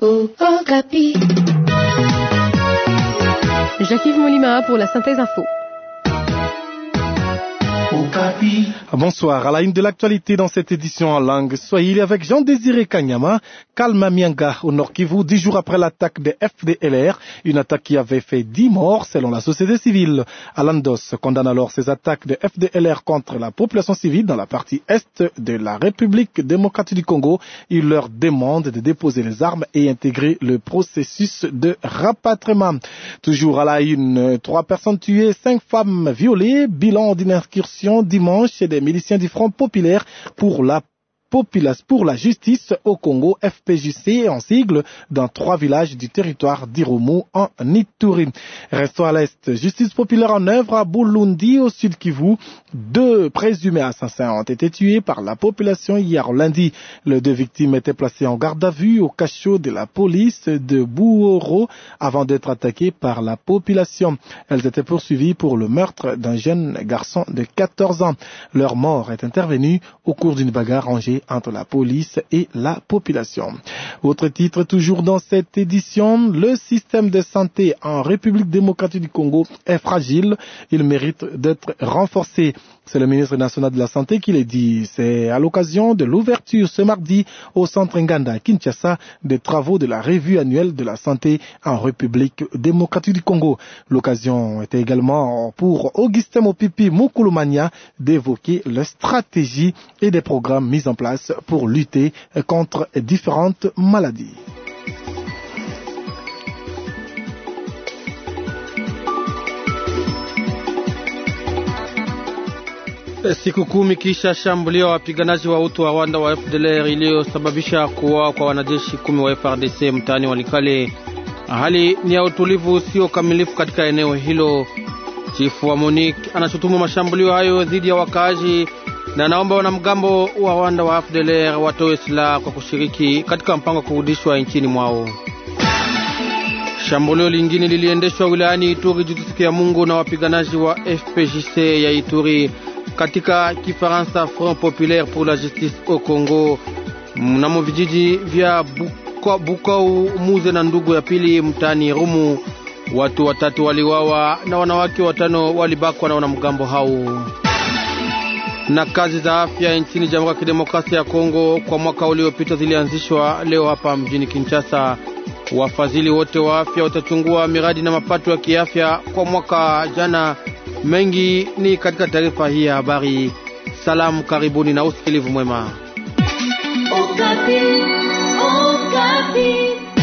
oh, Okapi. Jacques-Yves Molima pour la synthèse info. Bonsoir. À la une de l'actualité dans cette édition en langue swahili avec Jean-Désiré Kanyama, Kalma Mianga au Nord Kivu, dix jours après l'attaque des FDLR, une attaque qui avait fait dix morts selon la société civile. Alandos condamne alors ces attaques de FDLR contre la population civile dans la partie est de la République démocratique du Congo. Il leur demande de déposer les armes et intégrer le processus de rapatriement. Toujours à la une, trois personnes tuées, cinq femmes violées, bilan d'une incursion dimanche des miliciens du Front populaire pour la populace pour la justice au Congo, FPJC en sigle, dans trois villages du territoire d'Irumu en Ituri. Restons à l'est. Justice populaire en œuvre à Bulundi au sud Kivu. Deux présumés assassins ont été tués par la population hier lundi. Les deux victimes étaient placées en garde à vue au cachot de la police de Bouoro avant d'être attaquées par la population. Elles étaient poursuivies pour le meurtre d'un jeune garçon de 14 ans. Leur mort est intervenue au cours d'une bagarre rangée entre la police et la population. Autre titre toujours dans cette édition, le système de santé en République démocratique du Congo est fragile, il mérite d'être renforcé. C'est le ministre national de la Santé qui l'a dit. C'est à l'occasion de l'ouverture ce mardi au centre Nganda à Kinshasa des travaux de la revue annuelle de la santé en République démocratique du Congo. L'occasion était également pour Augustin Mopipi Mukulumania d'évoquer les stratégies et des programmes mis en place pour lutter contre différentes maladies. Siku kumi kisha shambulio wa wapiganaji wa utu wa Rwanda wa FDLR iliyosababisha kuwa kwa wanajeshi kumi wa FRDC mtaani Walikale, hali ni ya utulivu usio kamilifu katika eneo hilo. Chifu wa MONUC anashutumu mashambulio hayo dhidi ya wakaaji na naomba wanamgambo wa Rwanda wa FDLR watoe silaha kwa kushiriki katika mpango wa kurudishwa nchini mwao. Shambulio lingine liliendeshwa wilayani Ituri juzi siku ya Mungu na wapiganaji wa FPJC ya Ituri katika Kifaransa Front Populaire pour la Justice au Congo mnamo vijiji vya Bukau, Muze na ndugu ya pili mtaani Rumu. Watu watatu waliwawa na wanawake watano walibakwa na wanamgambo hao. Na kazi za afya nchini Jamhuri ya Kidemokrasia ya Kongo kwa mwaka uliopita zilianzishwa leo hapa mjini Kinshasa. Wafadhili wote wa afya watachungua miradi na mapato ya kiafya kwa mwaka jana. Mengi ni katika taarifa hii ya habari. Salamu, karibuni na usikilivu mwema. Okapi, Okapi.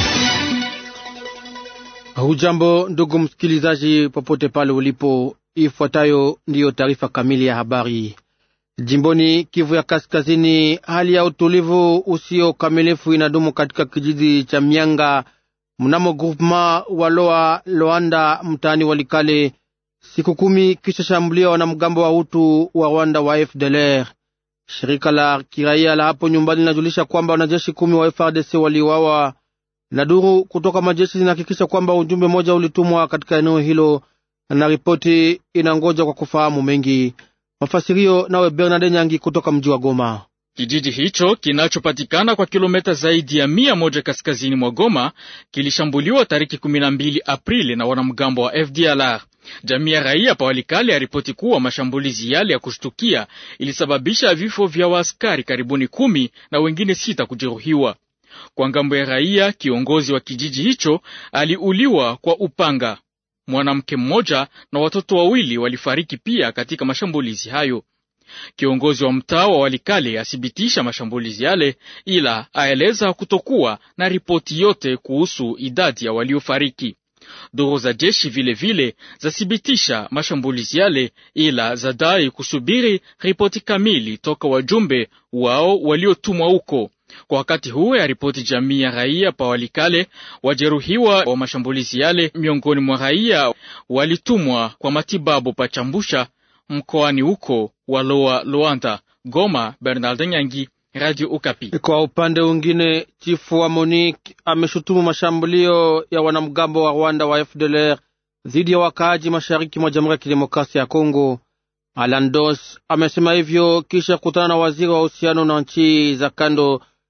Hujambo ndugu msikilizaji, popote pale ulipo, ifuatayo ndiyo taarifa kamili ya habari. Jimboni Kivu ya Kaskazini, hali ya utulivu usio kamilifu inadumu katika kijiji cha Mianga mnamo groupema wa Loa Loanda mtaani Walikale, siku kumi kisha shambulio wanamgambo wa Hutu wa Rwanda wa FDLR. Shirika la kiraia la hapo nyumbani linajulisha kwamba wanajeshi kumi wa FRDC waliuawa, na duru kutoka majeshi zinahakikisha kwamba ujumbe mmoja ulitumwa katika eneo hilo, na ripoti inangoja kwa kufahamu mengi. Mafasirio nawe Bernard Nyangi kutoka mji wa Goma. Kijiji hicho kinachopatikana kwa kilomita zaidi ya mia moja kaskazini mwa Goma kilishambuliwa tariki 12 Aprili na wanamgambo wa FDLR. Jamii ya raia pawalikale yaripoti kuwa mashambulizi yale ya kushtukia ilisababisha vifo vya waaskari karibuni kumi na wengine sita kujeruhiwa. Kwa ngambo ya raia, kiongozi wa kijiji hicho aliuliwa kwa upanga. Mwanamke mmoja na watoto wawili walifariki pia katika mashambulizi hayo. Kiongozi wa mtaa wa Walikale athibitisha mashambulizi yale, ila aeleza kutokuwa na ripoti yote kuhusu idadi ya waliofariki. Duru za jeshi vilevile zathibitisha mashambulizi yale, ila zadai kusubiri ripoti kamili toka wajumbe wao waliotumwa huko. Kwa wakati huo ya ripoti jamii ya raia pa Walikale, wajeruhiwa wa mashambulizi yale miongoni mwa raia walitumwa kwa matibabu pa Chambusha mkoani huko Waloa Luanda. Goma, Bernard Nyangi, Radio Ukapi. Kwa upande mwingine, chifu wa MONUC ameshutumu mashambulio ya wanamgambo wa Rwanda wa FDLR dhidi ya wakaaji mashariki mwa Jamhuri ya Kidemokrasia ya Kongo. Alan Dos amesema hivyo kisha kukutana na waziri wa uhusiano na nchi za kando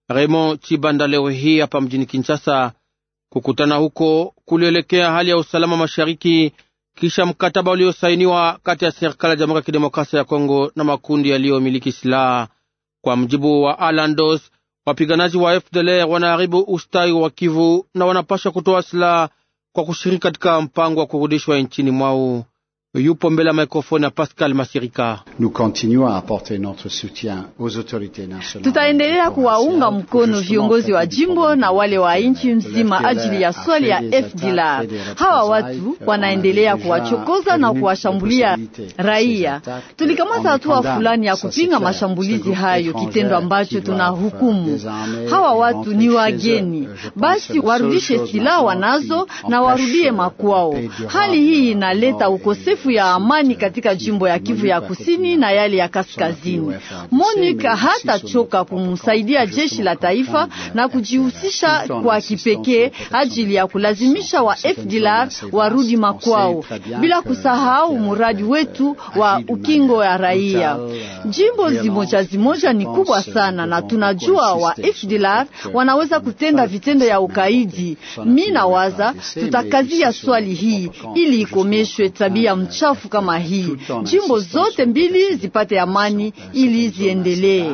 Raymond Chibanda leo hii hapa mjini Kinshasa. Kukutana huko kulielekea hali ya usalama mashariki kisha mkataba uliosainiwa kati ya serikali ya Jamhuri ya Kidemokrasia ya Kongo na makundi yaliyomiliki silaha. Kwa mjibu wa Alandos, wapiganaji wa FDLR wanaharibu ustawi wa Kivu na wanapaswa kutoa silaha kwa kushiriki katika mpango wa kurudishwa nchini mwao. Yupo mbele ya mikrofoni ya Pascal Masirika. Tutaendelea kuwaunga mkono viongozi wa jimbo na wale wa nchi nzima ajili ya swali ya FDLR. Hawa watu wanaendelea kuwachokoza na kuwashambulia raia. Tulikamata hatua fulani ya kupinga mashambulizi hayo, kitendo ambacho tunahukumu. Hawa watu ni wageni, basi warudishe silaha wanazo na warudie makwao. Hali hii inaleta ukosefu ya amani katika jimbo ya Kivu ya kusini na yale ya kaskazini. MONUC hatachoka kumsaidia jeshi la taifa na kujihusisha kwa kipekee ajili ya kulazimisha wa FDLR warudi makwao, bila kusahau muradi wetu wa ukingo ya raia. Jimbo zimoja zimoja ni kubwa sana, na tunajua wa FDLR wanaweza kutenda vitendo ya ukaidi. Mi nawaza tutakazia swali hii ili ikomeshwe tabia mchafu kama hii, jimbo zote mbili zipate amani ili ziendelee.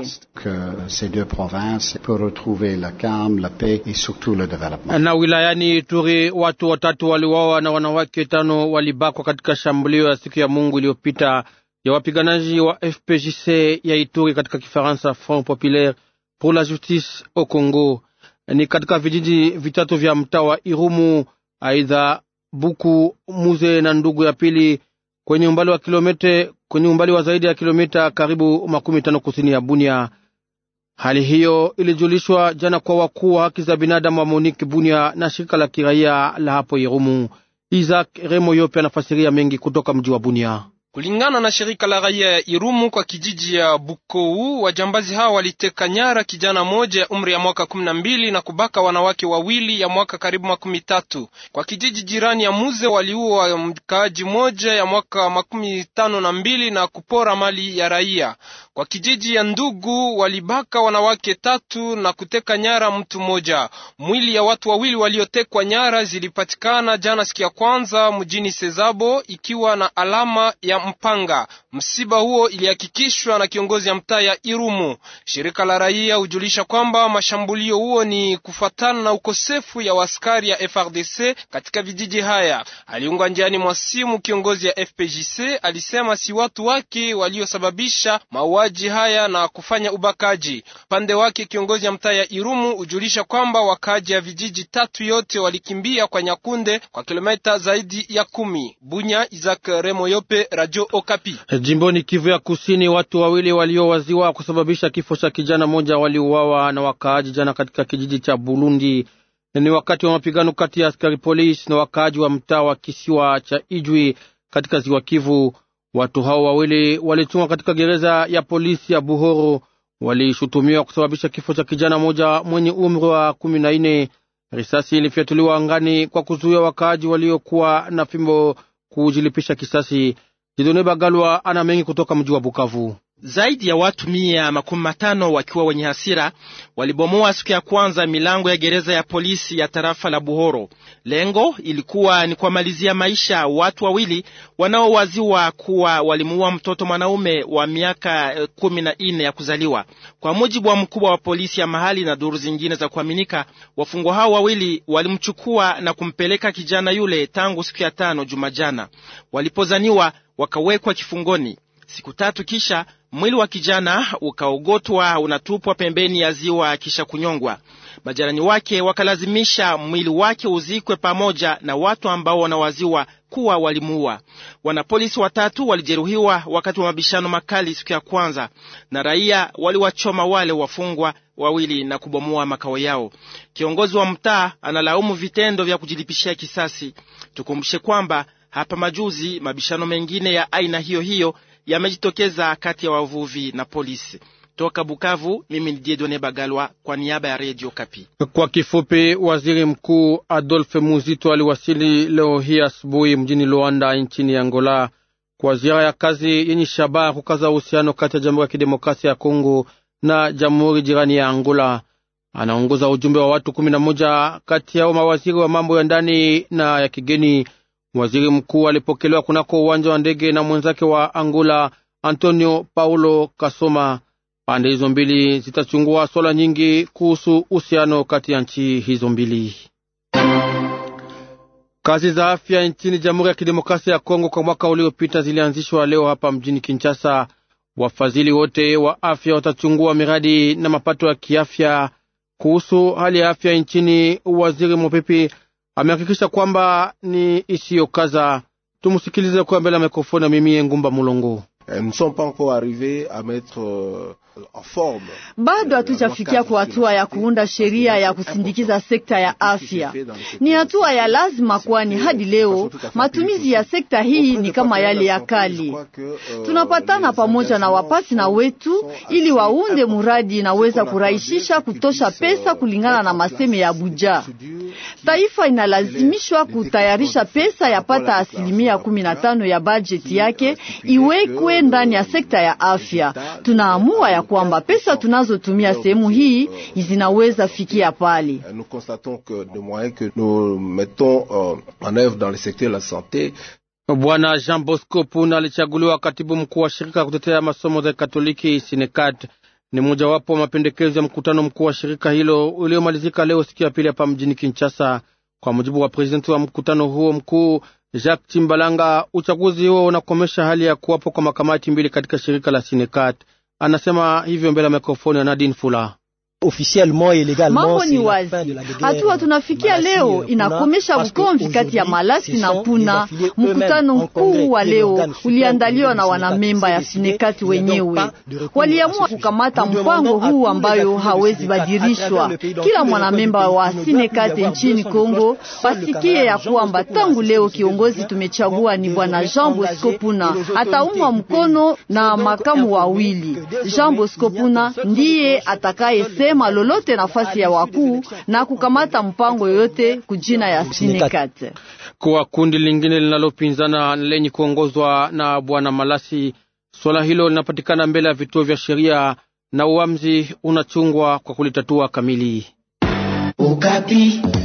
Na wilayani Ituri watu watatu waliwawa na wanawake tano walibakwa katika shambulio ya siku ya Mungu iliyopita ya wapiganaji wa FPJC ya Ituri, katika Kifaransa Front Populaire pour la Justice au Congo, ni katika vijiji vitatu vya mtaa wa Irumu, aidha Buku, Muze na ndugu ya pili kwenye umbali wa kilomita kwenye umbali wa zaidi ya kilomita karibu makumi tano kusini ya Bunia. Hali hiyo ilijulishwa jana kwa wakuu wa haki za binadamu wa Monique Bunia na shirika la kiraia la hapo Irumu. Isaac Remo Yope anafasiria mengi kutoka mji wa Bunia. Kulingana na shirika la raia ya Irumu kwa kijiji ya Bukou, wajambazi hao waliteka nyara kijana moja ya umri ya mwaka kumi na mbili na kubaka wanawake wawili ya mwaka karibu makumi tatu. Kwa kijiji jirani ya Muze waliua mkaaji moja ya mwaka makumi tano na mbili na kupora mali ya raia. Kwa kijiji ya Ndugu walibaka wanawake tatu na kuteka nyara mtu mmoja. Mwili ya watu wawili waliotekwa nyara zilipatikana jana siku ya kwanza mjini Sezabo ikiwa na alama ya mpanga. Msiba huo ilihakikishwa na kiongozi ya mtaa ya Irumu. Shirika la raia hujulisha kwamba mashambulio huo ni kufuatana na ukosefu ya waskari ya FRDC katika vijiji haya. Aliunga njiani mwa simu kiongozi ya FPJC alisema si watu wake waliosababisha mauaji haya na kufanya ubakaji. Upande wake kiongozi ya mtaa ya Irumu hujulisha kwamba wakaaji ya vijiji tatu yote walikimbia kwa Nyakunde kwa kilomita zaidi ya kumi. Bunya, Isaac Remo Yope, Radio Okapi. Jimboni Kivu ya Kusini, watu wawili waliowaziwa kusababisha kifo cha kijana mmoja waliuawa na wakaaji jana katika kijiji cha Burundi. Ni wakati wa mapigano kati ya askari polisi na wakaaji wa mtaa wa kisiwa cha Ijwi katika ziwa Kivu. Watu hao wawili walitumwa katika gereza ya polisi ya Buhoro, walishutumiwa kusababisha kifo cha kijana mmoja mwenye umri wa kumi na nne. Risasi ilifyatuliwa angani kwa kuzuia wakaaji waliokuwa na fimbo kujilipisha kisasi. Jidone Bagalwa ana mengi kutoka mji wa Bukavu. Zaidi ya watu mia makumi matano wakiwa wenye hasira walibomoa siku ya kwanza milango ya gereza ya polisi ya tarafa la Buhoro. Lengo ilikuwa ni kuwamalizia maisha watu wawili wanaowaziwa kuwa walimuua mtoto mwanaume wa miaka kumi na nne ya kuzaliwa. Kwa mujibu wa mkubwa wa polisi ya mahali na duru zingine za kuaminika, wafungwa hao wawili walimchukua na kumpeleka kijana yule tangu siku ya tano Jumajana, walipozaniwa wakawekwa kifungoni. Siku tatu kisha mwili wa kijana ukaogotwa unatupwa pembeni ya ziwa kisha kunyongwa. Majirani wake wakalazimisha mwili wake uzikwe pamoja na watu ambao wanawaziwa kuwa walimuua. Wanapolisi watatu walijeruhiwa wakati wa mabishano makali siku ya kwanza, na raia waliwachoma wale wafungwa wawili na kubomoa makao yao. Kiongozi wa mtaa analaumu vitendo vya kujilipishia kisasi. Tukumbushe kwamba hapa majuzi mabishano mengine ya aina hiyo hiyo yamejitokeza kati ya wavuvi na polisi. Toka Bukavu, mimi ni Diedone Bagalwa kwa niaba ya Radio Kapi. Kwa kifupi, waziri mkuu Adolphe Muzito aliwasili leo hii asubuhi mjini Luanda nchini Angola kwa ziara ya kazi yenye shabaha kukaza uhusiano kati ya Jamhuri ya Kidemokrasia ya Kongo na jamhuri jirani ya Angola. anaongoza ujumbe wa watu kumi na moja, kati yao mawaziri wa mambo ya ndani na ya kigeni. Waziri mkuu alipokelewa kunako uwanja wa ndege na mwenzake wa Angola Antonio Paulo Kasoma. Pande hizo mbili zitachungua swala nyingi kuhusu uhusiano kati ya nchi hizo mbili. Kazi za afya nchini Jamhuri ya Kidemokrasia ya Kongo kwa mwaka uliopita zilianzishwa leo hapa mjini Kinshasa. Wafadhili wote wa afya watachungua miradi na mapato ya kiafya. Kuhusu hali ya afya nchini, waziri Mopepe amehakikisha kwamba ni isiyokaza. Tumusikilize kwa mbele ya mikrofoni ya mimi Ngumba Mulongo. Bado hatujafikia kwa hatua ya kuunda sheria ya kusindikiza sekta ya afya. Ni hatua ya lazima, kwani hadi leo matumizi ya sekta hii ni kama yale ya kale. Tunapatana pamoja na wapasi na wetu ili waunde muradi inaweza kurahisisha kutosha pesa kulingana na maseme ya Abuja. Taifa inalazimishwa kutayarisha pesa yapata asilimia kumi na tano ya bajeti yake iwekwe ndani ya sekta ya afya. Tunaamua ya kwamba pesa tunazotumia sehemu hii zinaweza fikia pale. Bwana Jean Bosco Puna alichaguliwa katibu mkuu wa shirika ya kutetea masomo za Katoliki Sinekat. Ni mojawapo wa mapendekezo ya mkutano mkuu wa shirika hilo uliomalizika leo siku ya pili hapa mjini Kinshasa. Kwa mujibu wa prezidenti wa mkutano huo mkuu Jacques Timbalanga, uchaguzi huo unakomesha hali ya kuwapo kwa makamati mbili katika shirika la Sinekat. Anasema hivyo mbele ya mikrofoni ya Nadine Fula. Mambo ni wazi, hatua tunafikia leo inakomesha ukomvi kati ya Malasi na Puna. Mkutano mkuu wa leo uliandaliwa na wanamemba ya Sinekati wenyewe, waliamua kukamata mpango huu ambayo hawezi badilishwa. Kila mwanamemba wa Sinekati nchini Kongo basikie ya kwamba tangu leo kiongozi tumechagua ni bwana Jean Bosco Puna, ataumwa mkono na makamu wawili. Jean Bosco Puna ndiye atakaye ma lolote nafasi ya wakuu na kukamata mpango yoyote kujina ya Sinekat. Kwa kundi lingine linalopinzana lenye kuongozwa na bwana Malasi, swala hilo linapatikana mbele ya vituo vya sheria na uamuzi unachungwa kwa kulitatua kamili. Ukapi.